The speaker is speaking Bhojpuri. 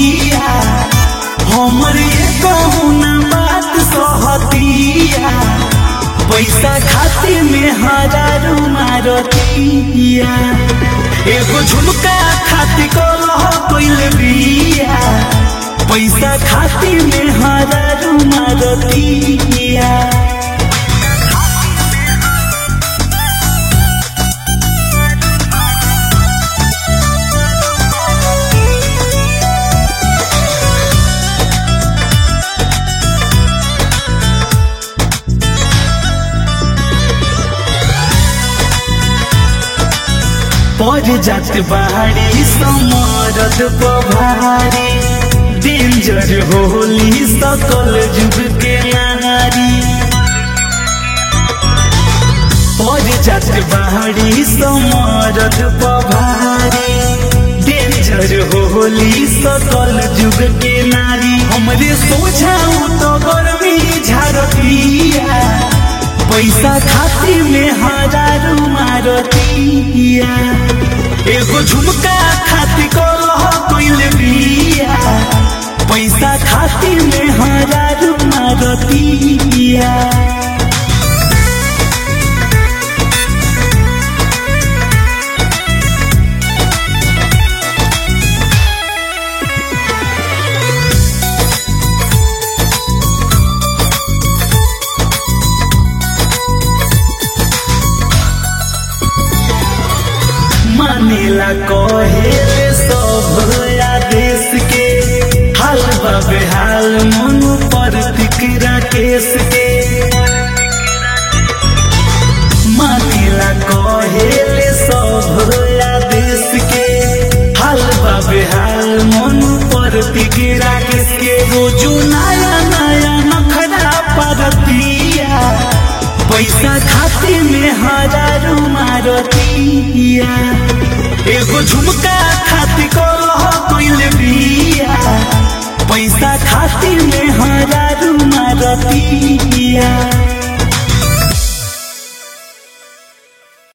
रहतिया हमरे कहू ना बात सहतिया पैसा खातिर में हजारू मारतिया एगो झुमका खातिर कलह कइल बिया पैसा खातिर में हजारू मारतिया पड़ जात बाड़ी समरद पभारी डेंजर होली सकल जुग के नारी पड़ जात बाड़ी समरद पभारी डेंजर होली सकल जुग के नारी हमरे सोझाऊ तो गर्मी झारतिया पैसा खातिर में हजारू मारतिया एगो झुमका खातिर कलह कइल बिया पैसा खातिर में हजारू मारतिया मानेला कहेले सब आदेश के हाल बाबे हाल मन पर तिकरा केस के मानेला कहेले सब आदेश के हाल बाबे हाल मन पर तिकरा केस के रोजो नया नया नखरा परतिया पैसा खातिर में हजारू मारतिया एगो झुमका खातिर कलह कइल बिया पैसा खातिर में हजारू मारतिया